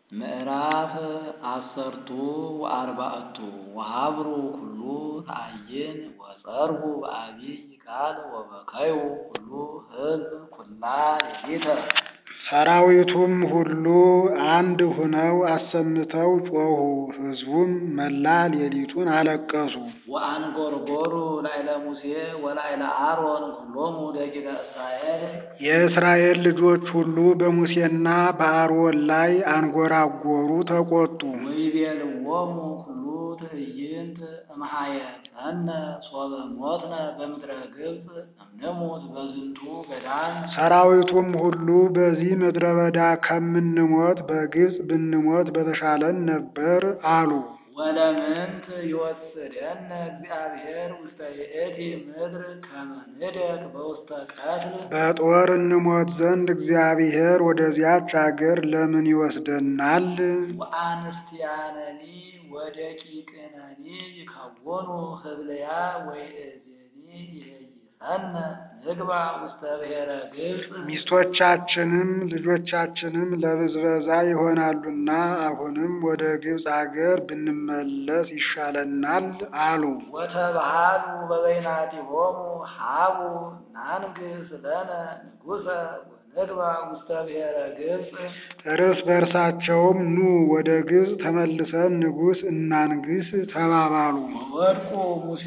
ምዕራፍ አሰርቱ ወአርባዕቱ ወሀብሩ ኩሉ ተአይን ወጸርሁ በአቢይ ቃል ወበከዩ ኩሉ ሕዝብ ኩላ ሌሊተ ሰራዊቱም ሁሉ አንድ ሁነው አሰምተው ጮኹ። ሕዝቡም መላ ሌሊቱን አለቀሱ። ወአንጐርጐሩ ላዕለ ሙሴ ወላዕለ አሮን ኩሎሙ ደቂቀ እስራኤል የእስራኤል ልጆች ሁሉ በሙሴና በአሮን ላይ አንጐራጐሩ፣ ተቈጡ። ወይቤልዎሙ ኩሉ ትዕይንት እምኀየፀነ ሶበ ሞትነ በምድረ ግብፅ እምንሙት በዝንቱ ገዳም ሰራዊቱም ሁሉ በዚህ ምድረ በዳ ከምንሞት በግብፅ ብንሞት በተሻለን ነበር አሉ። ወለምንት ይወስደነ እግዚአብሔር ውስተ ይእቲ ምድር ከመ ንደቅ በውስተ ቀትል በጦር እንሞት ዘንድ እግዚአብሔር ወደዚያች አገር ለምን ይወስደናል? ወአንስቲያነኒ ወደቂቅነኒ ይከውኑ ህብልያ ወይእዜኒ ይሄይሰነ ንግባ ውስተ ብሔረ ግብፅ ሚስቶቻችንም ልጆቻችንም ለብዝበዛ ይሆናሉና አሁንም ወደ ግብፅ አገር ብንመለስ ይሻለናል አሉ። ወተባሃሉ በበይናቲሆሙ ሀቡ ናንግስ ለነ ንጉሰ ወንግባ ውስተ ብሔረ ግብፅ እርስ በርሳቸውም ኑ ወደ ግብፅ ተመልሰን ንጉሥ እናንግስ ተባባሉ። ወወድቁ ሙሴ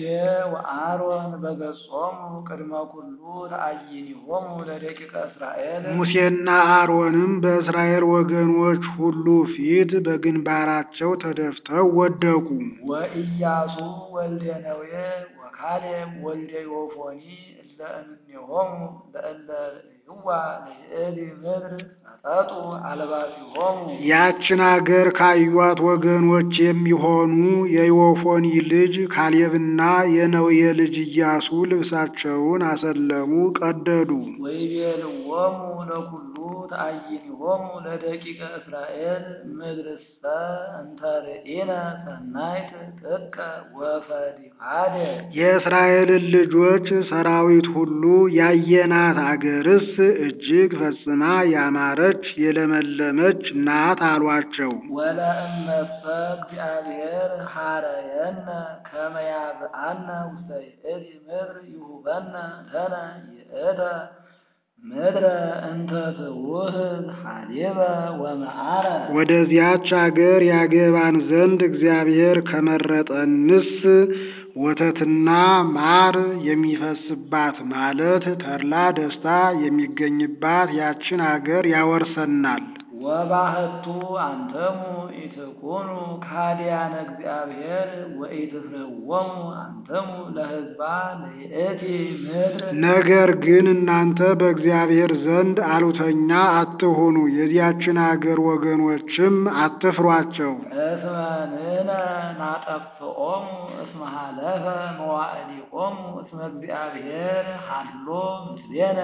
ወአሮን በገጾሙ ቅድመ ኩሉ ተአይኒሆሙ ለደቂቀ እስራኤል ሙሴና አሮንም በእስራኤል ወገኖች ሁሉ ፊት በግንባራቸው ተደፍተው ወደቁ። ወኢያሱ ወልደ ነዌ ወካሌብ ወልደ ዮፎኒ እለ እምኔሆሙ ለእለ ርእይዋ ለይእቲ ምድር ሰጠጡ አልባሲሆሙ ያችን አገር ካዩት ወገኖች የሚሆኑ የዮፎኒ ልጅ ካሌብና የነዌ ልጅ ኢያሱ ልብሳቸውን አሰለሙ፣ ቀደዱ። ወይቤልዎሙ ለኩሉ ተአይኒሆሙ ለደቂቀ እስራኤል ምድርሰ እንተ ርኢነ ሰናይት ጥቀ ወፈዲሃደ የእስራኤልን ልጆች ሰራዊት ሁሉ ያየናት አገርስ እጅግ ፈጽማ ያማረች የለመለመች ናት አሏቸው። ወለእመሰ እግዚአብሔር ሐረየነ ከመ ያብአነ ውስተ ይእቲ ምድር ይሁበነ ለነ ይእተ ምድረ እንተ ትውህብ ሐሊበ ወመዓረ ወደዚያች አገር ያገባን ዘንድ እግዚአብሔር ከመረጠንስ ወተትና ማር የሚፈስባት ማለት ተድላ ደስታ የሚገኝባት ያችን አገር ያወርሰናል። ወባህቱ አንተሙ ኢትኩኑ ካዲያነ እግዚአብሔር ወኢትፍርዎሙ አንተሙ ለሕዝባ ለይእቲ ምድር ነገር ግን እናንተ በእግዚአብሔር ዘንድ አሉተኛ አትሁኑ፣ የዚያችን አገር ወገኖችም አትፍሯቸው። እስመ ንሕነ ናጠፍኦሙ እስመ ሀለፈ መዋዕሊኦሙ እስመ እግዚአብሔር ሀሎ ምስሌነ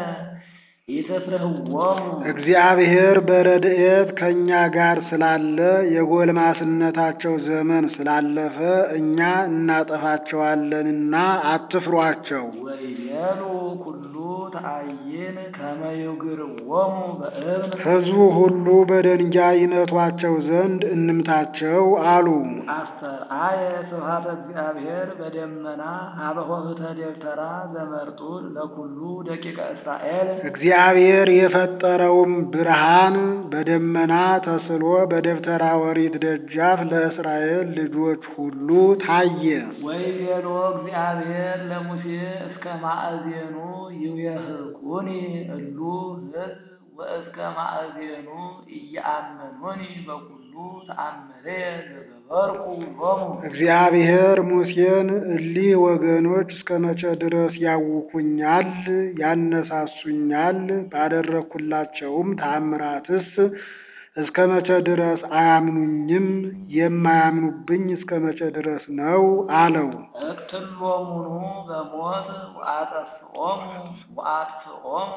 ኢትፍርህዎሙ እግዚአብሔር በረድኤት ከእኛ ጋር ስላለ የጎልማስነታቸው ዘመን ስላለፈ እኛ እናጠፋቸዋለንና አትፍሯቸው። ወይቤሉ ኩሉ ተአይን ከመ ይግርዎሙ በእብን ሕዝቡ ሁሉ በደንጋይ ይመቷቸው ዘንድ እንምታቸው አሉ። አስተርአየ ስብሐተ እግዚአብሔር በደመና ሀበ ኆኅተ ደብተራ ዘመርጡል ለኩሉ ደቂቀ እስራኤል እግዚአብሔር የፈጠረውም ብርሃን በደመና ተስሎ በደብተራ ኦሪት ደጃፍ ለእስራኤል ልጆች ሁሉ ታየ። ወይቤሎ እግዚአብሔር ለሙሴ እስከ ማእዜኑ ይውየህቁኒ እሉ ሕዝብ ወእስከ ማእዜኑ እየአመኑኒ በኩሉ ተአምሬ ዘገበርኩ ሎሙ እግዚአብሔር ሙሴን እሊህ ወገኖች እስከ መቼ ድረስ ያውኩኛል፣ ያነሳሱኛል? ባደረግኩላቸውም ተአምራትስ እስከ መቼ ድረስ አያምኑኝም? የማያምኑብኝ እስከ መቼ ድረስ ነው አለው። እቅትሎሙኑ በሞት ወአጠፍኦሙ ወአጥፍኦሙ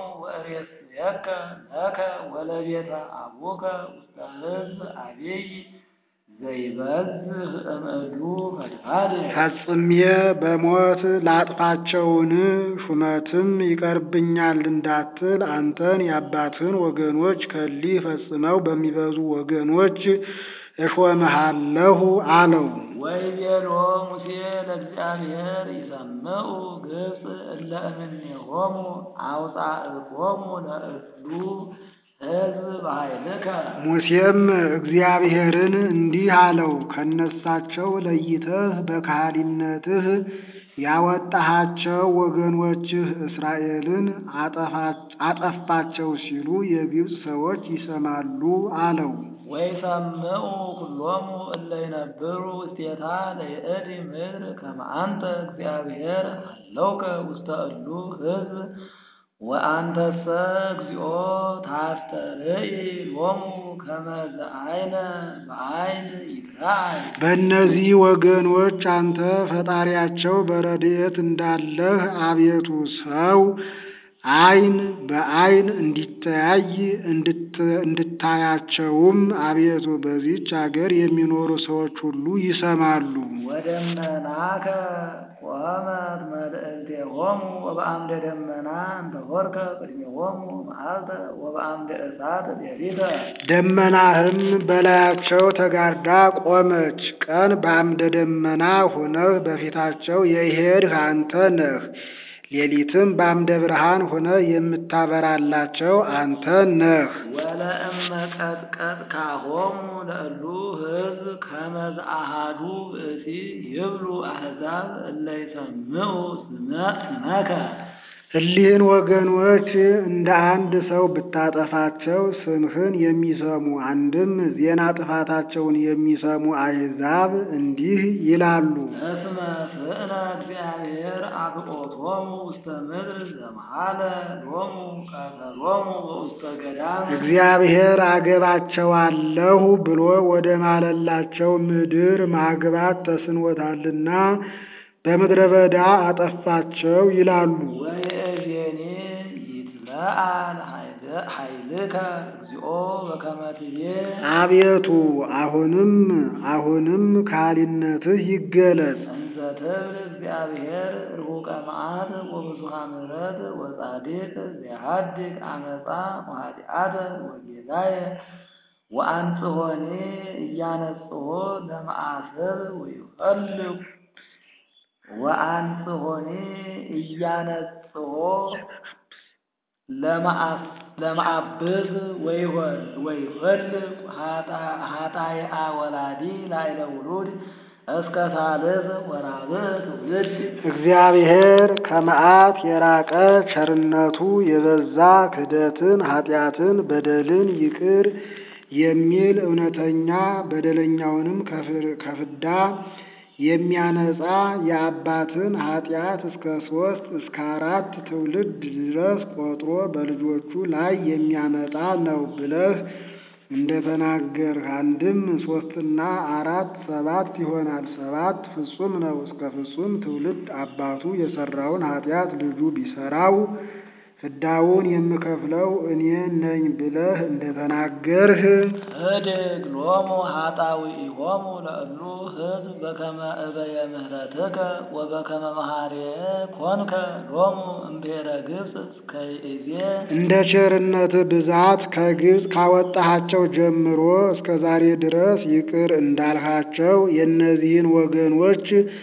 ወእሬስየከ ለከ ወለቤተ አቡከ ውስተ ሕዝብ አቢይ ዘይበዝህ እምእዱ ፈድፋድ ፈጽሜ በሞት ላጥፋቸውን ሹመትም ይቀርብኛል እንዳትል አንተን የአባትህን ወገኖች ከሊህ ፈጽመው በሚበዙ ወገኖች እሾምሃለሁ አለው። ወይቤሎ ሙሴ ለእግዚአብሔር ይሰምዑ ግብፅ እለ እምኔሆሙ አውፃእቶሙ ለእሉ ሕዝብ በኃይልከ ሙሴም እግዚአብሔርን እንዲህ አለው፣ ከነሳቸው ለይተህ በካህሊነትህ ያወጣሃቸው ወገኖችህ እስራኤልን አጠፋቸው ሲሉ የግብፅ ሰዎች ይሰማሉ አለው። ወይሰምዑ ኩሎሙ እለ ይነብሩ ውስቴታ ለይእቲ ምድር ከመ አንተ እግዚአብሔር ሀለውከ ውስተ እሉ ሕዝብ ወአንተሰ እግዚኦ ታስተርኢ ሎሙ ከመ ዘዐይነ በዐይን ይትረአይ። በእነዚህ ወገኖች አንተ ፈጣሪያቸው በረድኤት እንዳለህ አቤቱ ሰው ዓይን በዓይን እንዲተያይ እንድታያቸውም አቤቱ በዚች አገር የሚኖሩ ሰዎች ሁሉ ይሰማሉ። ወደመናከ ቆመት መልእልቴሆሙ ወበአምደ ደመና እንተ ሆርከ ቅድሜሆሙ መዓልተ ወበአምደ እሳት ሌሊተ። ደመናህም በላያቸው ተጋርዳ ቆመች። ቀን በአምደ ደመና ሆነህ በፊታቸው የሄድህ አንተ ነህ። ሌሊትም በአምደ ብርሃን ሆነህ የምታበራላቸው አንተ ነህ። ወለእመ ቀጥቀጥካሆሙ ለእሉ ሕዝብ ከመ ዘአሐዱ ብእሲ ይብሉ አሕዛብ እለ ይሰምዑ ስመከ። እሊህን ወገኖች እንደ አንድ ሰው ብታጠፋቸው ስምህን የሚሰሙ አንድም ዜና ጥፋታቸውን የሚሰሙ አሕዛብ እንዲህ ይላሉ። እስመ ስእነ እግዚአብሔር አብቆቶሙ ውስተ ምድር ዘመሃለ ሎሙ ቀተሎሙ በውስተ ገዳም። እግዚአብሔር አገባቸዋለሁ ብሎ ወደ ማለላቸው ምድር ማግባት ተስኖታልና በምድረ በዳ አጠፋቸው ይላሉ። ወይእዜኒ ይትለአል ኃይልከ እግዚኦ በከመ ትቤ አቤቱ አሁንም አሁንም ካህሊነትህ ይገለጽ። እንዘ ትብል እግዚአብሔር ርሁቀ መዓት ወብዙኃ ምሕረት ወጻድቅ ዘያሃድግ አመፃ ወኃጢአተ ወጌጋየ ወአንጽሖኒ እያነጽሖ ለመዓስር ወይፈልግ ወአንጽሖኒ እያነጽሖ ለመዓብስ ወይፈልግ ኃጣይአ ወላዲ ላዕለ ውሉድ እስከ ሳልስ ወራብዕ ትውልድ። እግዚአብሔር ከመዓት የራቀ ቸርነቱ የበዛ ክህደትን፣ ኃጢአትን፣ በደልን ይቅር የሚል እውነተኛ በደለኛውንም ከፍዳ የሚያነጻ የአባትን ኃጢአት እስከ ሶስት እስከ አራት ትውልድ ድረስ ቆጥሮ በልጆቹ ላይ የሚያመጣ ነው ብለህ እንደተናገርህ አንድም ሶስትና አራት ሰባት ይሆናል። ሰባት ፍጹም ነው። እስከ ፍጹም ትውልድ አባቱ የሰራውን ኃጢአት ልጁ ቢሰራው ፍዳውን የምከፍለው እኔ ነኝ ብለህ እንደተናገርህ እድግ ሎሙ ኃጣውኢሆሙ ለእሉ ሕዝብ በከመ እበየ ምሕረትከ ወበከመ መሐሬየ ኮንከ ሎሙ እምብሔረ ግብፅ እስከ ይእዜ እንደ ቸርነት ብዛት ከግብፅ ካወጣሃቸው ጀምሮ እስከ ዛሬ ድረስ ይቅር እንዳልሃቸው የእነዚህን ወገኖች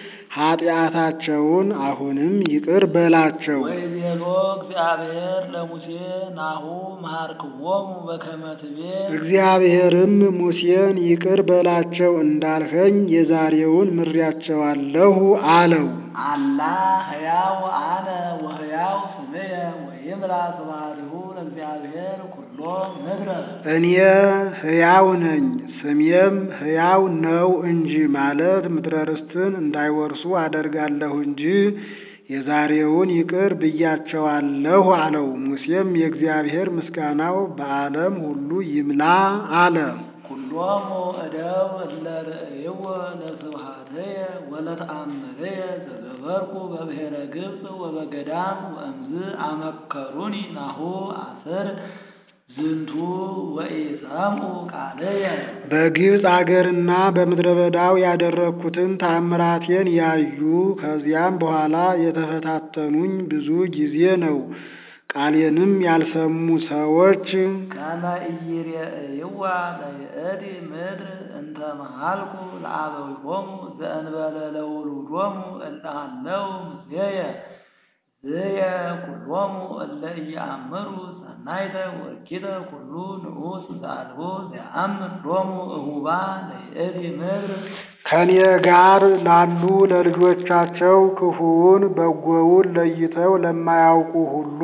ኃጢአታቸውን አሁንም ይቅር በላቸው። ወይቤሎ እግዚአብሔር ለሙሴ ናሁ መሃርክዎሙ በከመ ትቤ እግዚአብሔርም ሙሴን ይቅር በላቸው እንዳልኸኝ የዛሬውን ምሬያቸዋለሁ አለው። አላ ሕያው አነ ወሕያው ስምየ ወይምላ ስብሐቲሁ ለእግዚአብሔር ኩሎ ምድረ እኔ ሕያው ነኝ ስሜም ሕያው ነው እንጂ ማለት ምድረ ርስትን እንዳይወርሱ አደርጋለሁ እንጂ የዛሬውን ይቅር ብያቸዋለሁ አለው። ሙሴም የእግዚአብሔር ምስጋናው በዓለም ሁሉ ይምላ አለ። ኩሎሙ እደው እለ ርእይዎ ለስብሐትየ ወለተአምርየ ዘገበርኩ በብሔረ ግብፅ ወበገዳም ወእምዝ አመከሩኒ ናሁ አስር ዝንቱ ወኢሰምዑ ቃልየ በግብፅ አገርና በምድረ በዳው ያደረግኩትን ታምራቴን ያዩ ከዚያም በኋላ የተፈታተኑኝ ብዙ ጊዜ ነው። ቃሌንም ያልሰሙ ሰዎች ከመ ኢይሬእይዋ ለይእቲ ምድር እንተ መሃልኩ ለአበዊሆሙ ዘእንበለ ለውሉዶሙ እለ ሀለው ምስሌየ ዝየ ኩሎሙ እለ ኢየአምሩ ሰናይተ ወእኪተ ኩሉ ንዑስ ዘአልቦ ዘየአምር ሎሙ እሁባ ለይእቲ ምድር ከኔ ጋር ላሉ ለልጆቻቸው ክፉውን በጎውን ለይተው ለማያውቁ ሁሉ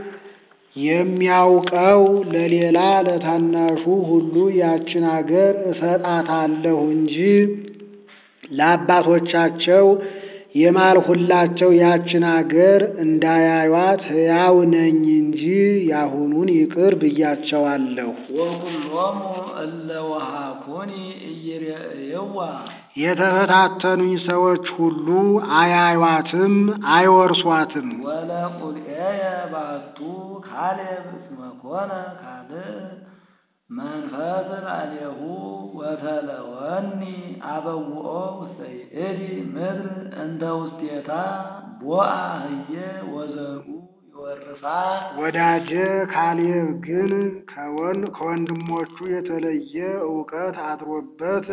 የሚያውቀው ለሌላ ለታናሹ ሁሉ ያችን አገር እሰጣታለሁ እንጂ ለአባቶቻቸው የማልሁላቸው ያችን አገር እንዳያዩት ሕያው ነኝ እንጂ ያሁኑን ይቅር ብያቸዋለሁ። ወኩሎሙ እለ ወሃኩኒ ኢይሬእይዋ የተፈታተኑኝ ሰዎች ሁሉ አያዩዋትም፣ አይወርሷትም። ወለቁልኤየ ባቱ ካሌብ እስመ ኮነ ካልእ መንፈስ ላዕሌሁ ወተለወኒ አበውኦ ውስተ ይእቲ ምድር እንተ ውስቴታ ቦአ ህየ ወዘርኡ ይወርሳ ወዳጄ ካሌብ ግን ከወን ከወንድሞቹ የተለየ እውቀት አድሮበት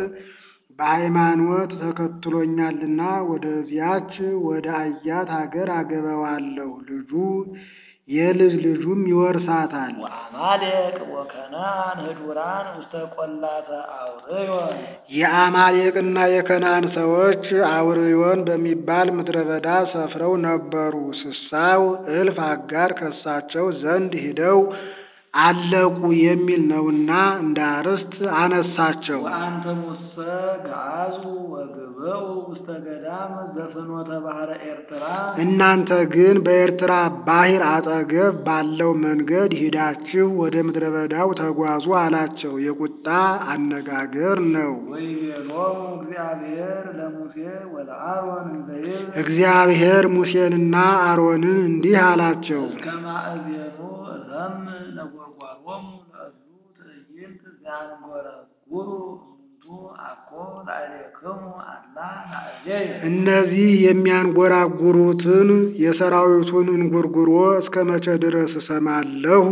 በሃይማኖት ተከትሎኛልና ወደዚያች ወደ አያት አገር አገባዋለሁ። ልጁ የልጅ ልጁም ይወርሳታል። ወአማሌቅ ወከነዓን ህዱራን ውስተ ቈላተ አውርዮን የአማሌቅና የከናን ሰዎች አውርዮን በሚባል ምድረ በዳ ሰፍረው ነበሩ። ስሳው እልፍ አጋር ከሳቸው ዘንድ ሂደው አለቁ የሚል ነውና እንደ አርዕስት አነሳቸው። ወአንትሙሰ ገዓዙ ወግብኡ ውስተ ገዳም ዘፍኖተ ባሕረ ኤርትራ እናንተ ግን በኤርትራ ባሕር አጠገብ ባለው መንገድ ሂዳችሁ ወደ ምድረ በዳው ተጓዙ አላቸው። የቁጣ አነጋገር ነው። ወይቤሎሙ እግዚአብሔር ለሙሴ ወለአሮን እንዘ ይብል እግዚአብሔር ሙሴንና አሮንን እንዲህ አላቸው። እስከ ማእዜኑ እሰምዕ ነጐድጓዶሙ ለእሉ ትዕይንት ዘያንጐረጕሩ እሙንቱ አኮ ላዕሌክሙ አላ ላዕሌየ እነዚህ የሚያንጎራጉሩትን የሰራዊቱን እንጉርጉሮ እስከ መቼ ድረስ እሰማለሁ?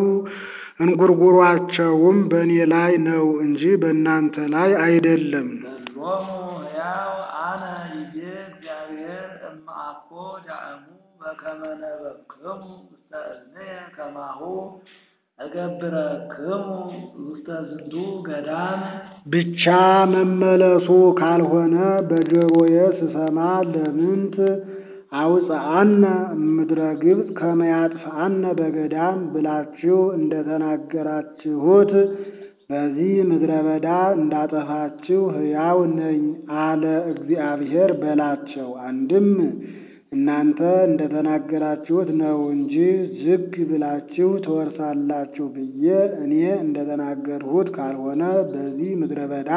እንጉርጉሯቸውም በእኔ ላይ ነው እንጂ በእናንተ ላይ አይደለም። በሎሙ ሕያው አነ ይቤ እግዚአብሔር እመ አኮ ዳእሙ በከመ ነበብክሙ ውስተ እዝንየ ከማሁ እገብረክሙ ውስተ ዝንቱ ገዳም ብቻ መመለሱ ካልሆነ በጆሮዬ ስሰማ ለምንት አውፅአነ እምድረ ግብፅ ከመ ያጥፍአነ በገዳም ብላችሁ እንደተናገራችሁት በዚህ ምድረ በዳ እንዳጠፋችሁ ሕያው ነኝ አለ እግዚአብሔር በላቸው። አንድም እናንተ እንደተናገራችሁት ነው እንጂ ዝግ ብላችሁ ትወርሳላችሁ ብዬ እኔ እንደተናገርሁት ካልሆነ በዚህ ምድረ በዳ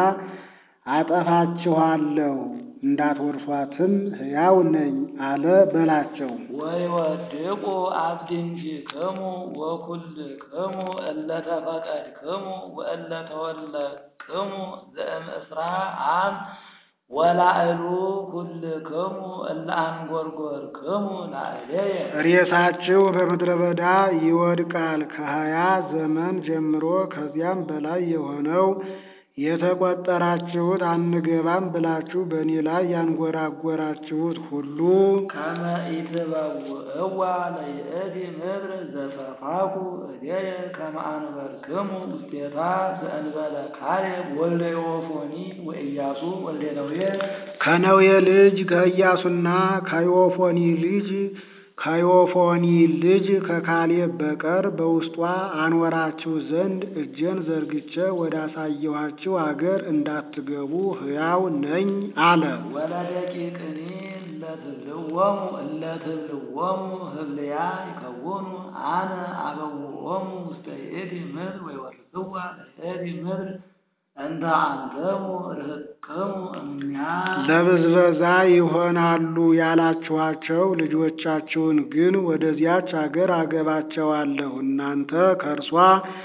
አጠፋችኋለሁ እንዳትወርሷትም ሕያው ነኝ አለ በላቸው። ወይወድቁ አብድንቲክሙ ወኩልክሙ እለ ተፈቀድክሙ ወእለ ተወለቅሙ ዘእምእስራ አም ወላዕሉ ኩልክሙ እለ አንጐርጐርክሙ ላዕሌየ ሬሳችሁ በምድረ በዳ ይወድቃል ከሀያ ዘመን ጀምሮ ከዚያም በላይ የሆነው የተቆጠራችሁት አንገባም ብላችሁ በእኔ ላይ ያንጎራጎራችሁት ሁሉ ከመ ኢትበውዕዋ ለይእቲ ምድር ዘሰፋኩ እዴየ ከመ አንበርክሙ ውስቴታ ዘእንበለ ካሌብ ወልደ ዮፎኒ ወኢያሱ ወልደ ነዌ ከነዌ ልጅ ከኢያሱና ከዮፎኒ ልጅ ከዮፎኒ ልጅ ከካሌብ በቀር በውስጧ አኖራችሁ ዘንድ እጄን ዘርግቼ ወዳሳየኋችሁ አገር እንዳትገቡ ሕያው ነኝ አለ። ወለደቂቅኒ እለትብልዎሙ እለትብልዎሙ ህብልያ ይከውኑ አነ አበውኦሙ ውስተ ይእቲ ምድር ወይወርስዋ ለይእቲ ምድር እንተ አንተሙ ርህቅክሙ እምኔሃ ለብዝበዛ ይሆናሉ ያላችኋቸው ልጆቻችሁን ግን ወደዚያች አገር አገባቸዋለሁ። እናንተ ከእርሷ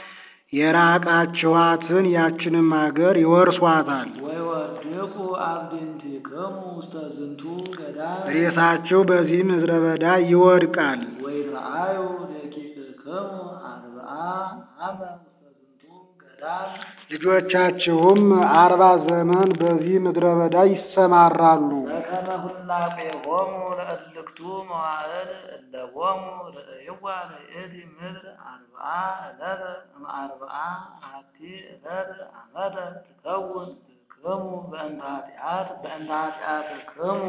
የራቃችኋትን ያችንም አገር ይወርሷታል። ወይወድቁ አብድንቲክሙ ውስተ ዝንቱ ገዳም ሬሳችሁ በዚህ ምድረ በዳ ይወድቃል። ወይረአዩ ደቂቅክሙ አርብዓ አመ ውስተ ዝንቱ ገዳም ልጆቻችሁም አርባ ዘመን በዚህ ምድረ በዳ ይሰማራሉ። በከመ ሁላቄሆሙ ለእልክቱ መዋዕል እለቦሙ ርእይዋ ለይእቲ ምድር አርብዓ ዕለተ እምአርብዓ አሐቲ ዕለት ዓመተ ትከውን ትክሙ በእንተ ኃጢአት በእንተ ኃጢአትክሙ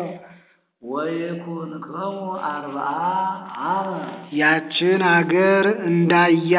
ወይኩንክሙ አርብዓ አመ ያችን አገር እንዳያ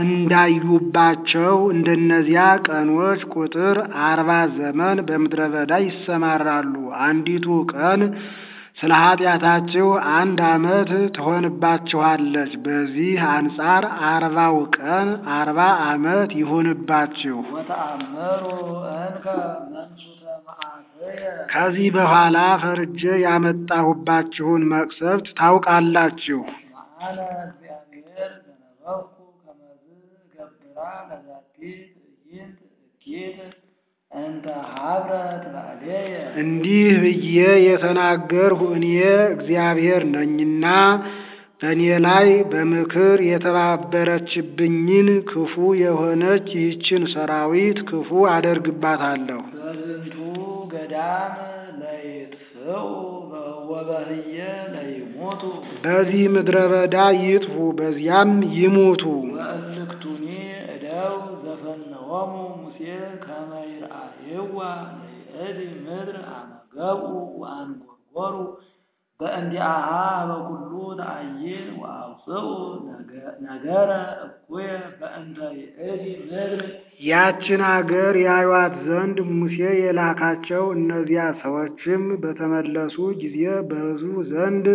እንዳዩባቸው እንደነዚያ ቀኖች ቁጥር አርባ ዘመን በምድረ በዳ ይሰማራሉ። አንዲቱ ቀን ስለ ኃጢአታችሁ አንድ ዓመት ትሆንባችኋለች። በዚህ አንጻር አርባው ቀን አርባ ዓመት ይሁንባችሁ። ወተአመሩ እንከ መንሱተ መዓትየ ከዚህ በኋላ ፈርጄ ያመጣሁባችሁን መቅሰፍት ታውቃላችሁ። መአነ እግዚአብሔር ዘነበብኩ ከመዝ ገብራ ለዛቲ ትዕይንት እኪት እንተ ሀብረት ላዕሌየ እንዲህ ብዬ የተናገርሁ እኔ እግዚአብሔር ነኝና በእኔ ላይ በምክር የተባበረችብኝን ክፉ የሆነች ይህችን ሰራዊት ክፉ አደርግባታለሁ። በዝንቱ ገዳም ለይጥፍኡ ወበህየ ለይሞቱ በዚህ ምድረ በዳ ይጥፉ፣ በዚያም ይሙቱ። ወእልክቱኒ እደው ዘፈነዎሙ ሙሴ ከመ ይርአይዋ ለይእቲ ምድር አመ ገብኡ ወአንጐርጐሩ በእንዲአሃ በኩሉ ተአይን ወአውፅኡ ነገረ እኩየ በእንተ ይእቲ ምድር ያችን አገር ያዩአት ዘንድ ሙሴ የላካቸው እነዚያ ሰዎችም በተመለሱ ጊዜ በሕዝቡ ዘንድ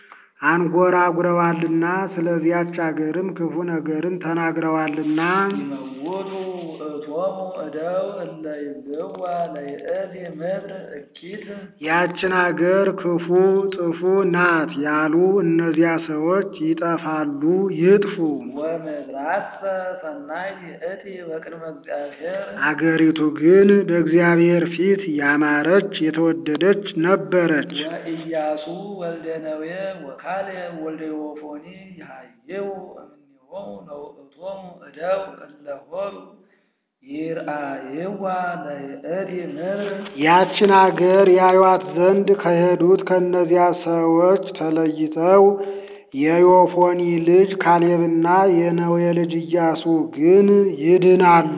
አንጎራጉረዋልና ስለዚያች አገርም ክፉ ነገርን ተናግረዋልና ይመውቱ እቶሙ እደው እለ ይብልዋ ለይእቲ ምድር እኪት ያችን አገር ክፉ ጥፉ ናት ያሉ እነዚያ ሰዎች ይጠፋሉ፣ ይጥፉ። ወምድራሰ ሰናይ ይእቲ በቅድመ እግዚአብሔር አገሪቱ ግን በእግዚአብሔር ፊት ያማረች የተወደደች ነበረች። ወኢያሱ ወልደ ነዌ ወካሌብ ወልደ ዮፎኒ ይሃይው እምኔሆሙ ለውእቶሙ እደው እለ ሆሩ ይርአይዋ ለይእቲ ምድር ያችን አገር ያዩአት ዘንድ ከሄዱት ከእነዚያ ሰዎች ተለይተው የዮፎኒ ልጅ ካሌብና የነዌ ልጅ ኢያሱ ግን ይድናሉ።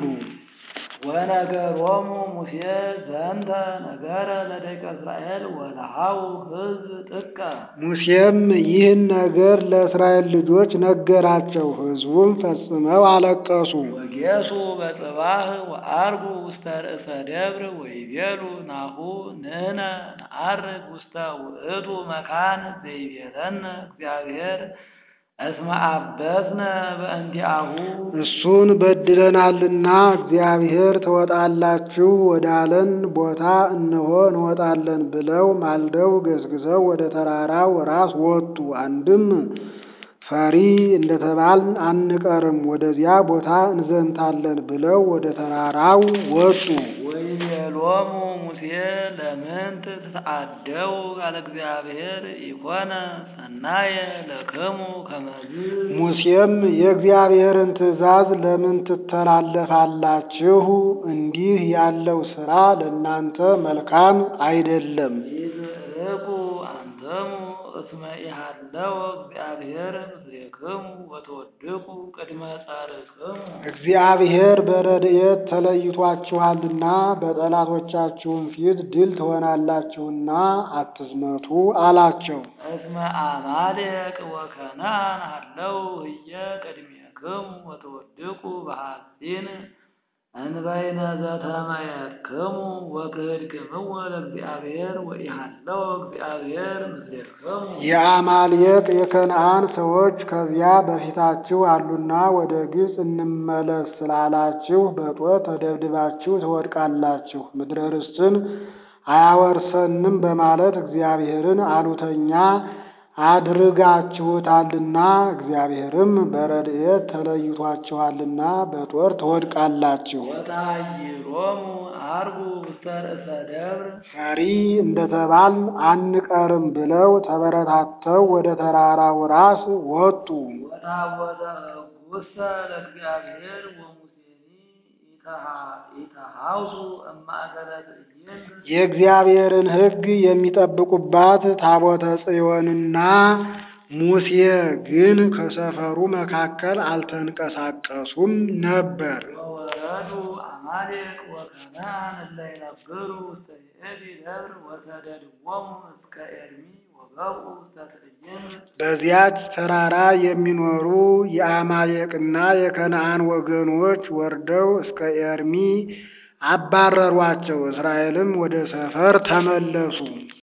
ወነገሮሙ ሙሴ ዘንተ ነገረ ለደቂቀ እስራኤል ወለሃው ሕዝብ ጥቀ ሙሴም ይህን ነገር ለእስራኤል ልጆች ነገራቸው። ሕዝቡም ፈጽመው አለቀሱ። ወጌሱ በጽባህ ወአርጉ ውስተ ርእሰ ደብር ወይቤሉ ናሁ ንሕነ ነዐርግ ውስተ ውእቱ መካን ዘይቤለነ እግዚአብሔር እስመ አበስነ በእንቲአሁ እሱን በድለናልና እግዚአብሔር ትወጣላችሁ ወዳለን ቦታ እነሆ እንወጣለን ብለው ማልደው ገስግሰው ወደ ተራራው ራስ ወጡ። አንድም ፈሪ እንደተባልን አንቀርም ወደዚያ ቦታ እንዘምታለን ብለው ወደ ተራራው ወጡ። ወይቤሎሙ ሙሴ ለምንት ትተአደው ቃለ እግዚአብሔር ኢኮነ ሰናየ ለክሙ ከመዝ ሙሴም የእግዚአብሔርን ትእዛዝ ለምን ትተላለፋላችሁ? እንዲህ ያለው ሥራ ለእናንተ መልካም አይደለም። ይትርቁ አንተሙ እስመ ኢሃለወ እግዚአብሔር ምስሌክሙ ወተወድቁ ቅድመ ጻርክሙ እግዚአብሔር በረድኤት ተለይቷችኋልና በጠላቶቻችሁም ፊት ድል ትሆናላችሁና አትዝመቱ አላቸው። እስመ አማሌቅ ወከነዓን ሃለው ህየ ቅድሜክሙ ወተወድቁ በሐጺን እንበይነ ዘተመየክሙ ወክህድክምዎ ለእግዚአብሔር ወኢሃለወ እግዚአብሔር ምስሌክሙ የአማሌቅ የከነዓን ሰዎች ከዚያ በፊታችሁ አሉና ወደ ግብፅ እንመለስ ስላላችሁ በጦር ተደብድባችሁ ትወድቃላችሁ። ምድረ ርስትን አያወርሰንም በማለት እግዚአብሔርን አሉተኛ አድርጋችሁታልና እግዚአብሔርም በረድኤት ተለይቷችኋልና በጦር ትወድቃላችሁ። ወታይሮሙ አርጉ ውስተ ርእሰ ደብር ፈሪ እንደተባል አንቀርም ብለው ተበረታተው ወደ ተራራው ራስ ወጡ። ወታወተ ሕጉሰ ለእግዚአብሔር ወሙሴኒ ኢተሃውሱ እማእከለ ትዕይንት የእግዚአብሔርን ሕግ የሚጠብቁባት ታቦተ ጽዮንና ሙሴ ግን ከሰፈሩ መካከል አልተንቀሳቀሱም ነበር። ወወረዱ አማሌቅ ወከነዓን እለ ይነብሩ ውስተ ይእቲ ደብር ወሰደድዎሙ እስከ ኤርሚ ወገብኡ ውስተ ትዕይንት በዚያች ተራራ የሚኖሩ የአማሌቅና የከነዓን ወገኖች ወርደው እስከ ኤርሚ አባረሯቸው። እስራኤልም ወደ ሰፈር ተመለሱ።